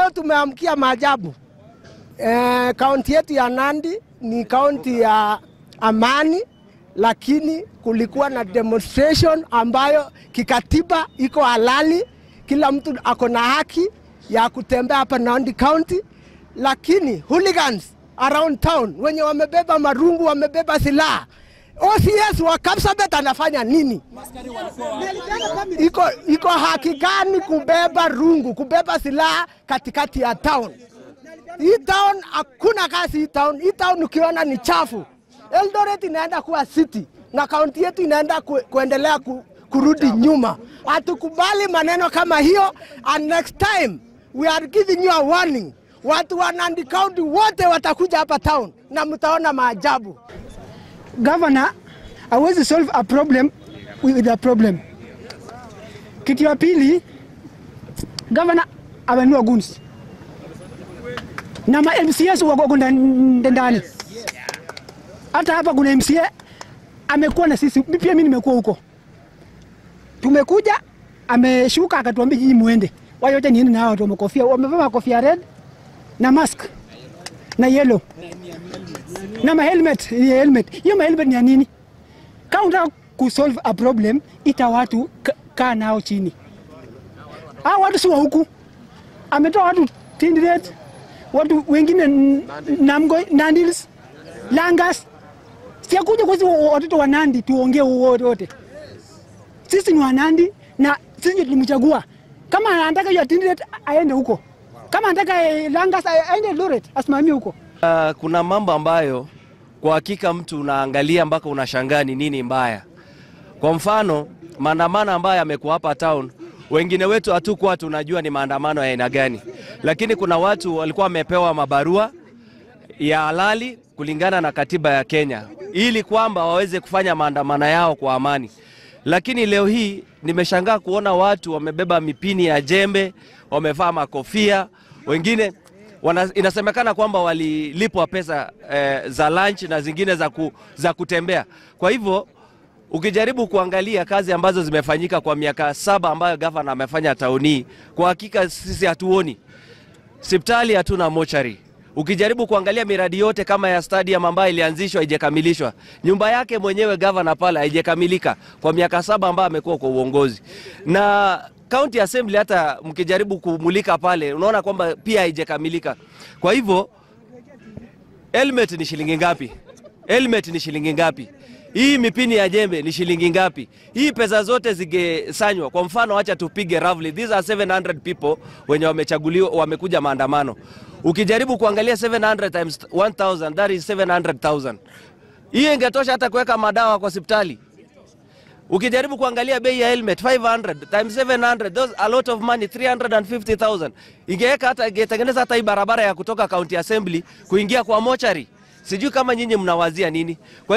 Leo tumeamkia maajabu. Eh, kaunti yetu ya Nandi ni kaunti ya amani, lakini kulikuwa na demonstration ambayo kikatiba iko halali, kila mtu ako na haki ya kutembea hapa Nandi County, lakini hooligans around town wenye wamebeba marungu, wamebeba silaha OCS wa Kapsabet anafanya nini? Iko, iko haki gani kubeba rungu, kubeba silaha katikati ya town? Hii town hakuna kazi hii town. Hii town ukiona ni chafu. Eldoret inaenda kuwa city na kaunti yetu inaenda ku, kuendelea ku, kurudi nyuma. Hatukubali maneno kama hiyo, and next time we are giving you a warning. Watu wa Nandi County wote watakuja hapa town na mtaona maajabu. Governor hawezi solve a problem with a problem. Kitu ya pili, governor amenunua guns na ma MCS wako ndani ndani. Hata hapa kuna MCA amekuwa na sisi, pia mimi nimekuwa huko. Tumekuja ameshuka akatuambia nyinyi muende, wao wote niende na hao watu wamekofia, wamevaa makofia red na mask na yellow na ma helmet, helmet. Hiyo ma helmet ni ya nini? Kama unataka kusolve a problem, ita watu ka- kaa nao chini. Hao watu si wa huku, ametoa watu Tinderet, watu wengine n- Namgoi, Nandils, Langas. Siakuja kwa sisi watoto wa Nandi tuongee wote wote. Sisi ni wa Nandi na sisi ndio tulimchagua. Kama anataka hiyo Tinderet aende huko, kama anataka eh, Langas aende Eldoret asimamie huko. Uh, kuna mambo ambayo kwa hakika mtu unaangalia mpaka unashangaa ni nini mbaya. Kwa mfano, maandamano ambayo yamekuwa hapa town, wengine wetu hatukuwa tunajua ni maandamano ya aina gani, lakini kuna watu walikuwa wamepewa mabarua ya halali kulingana na katiba ya Kenya ili kwamba waweze kufanya maandamano yao kwa amani. Lakini leo hii nimeshangaa kuona watu wamebeba mipini ya jembe, wamevaa makofia, wengine wana, inasemekana kwamba walilipwa pesa eh, za lunch na zingine za, ku, za kutembea. Kwa hivyo ukijaribu kuangalia kazi ambazo zimefanyika kwa miaka saba ambayo gavana amefanya tauni, kwa hakika sisi hatuoni Sipitali hatuna mochari. Ukijaribu kuangalia miradi yote kama ya stadium ambayo ilianzishwa haijakamilishwa, nyumba yake mwenyewe gavana pale haijakamilika kwa miaka saba ambayo amekuwa kwa uongozi, na county assembly hata mkijaribu kumulika pale unaona kwamba pia haijakamilika. Kwa hivyo helmet ni shilingi ngapi? Helmet ni shilingi ngapi? Hii mipini ya jembe ni shilingi ngapi? Hii pesa zote zigesanywa. Kwa mfano, acha tupige roughly, these are 700 people wenye wamechaguliwa, wamekuja maandamano. Ukijaribu kuangalia 700 times 1000 that is 700,000. Hii ingetosha hata kuweka madawa kwa hospitali. Ukijaribu kuangalia bei ya helmet 500 times 700 those a lot of money 350,000. Ingeweka hata ingetengeneza hata hii barabara ya kutoka county assembly kuingia kwa mochari. Sijui kama nyinyi mnawazia nini. Kwa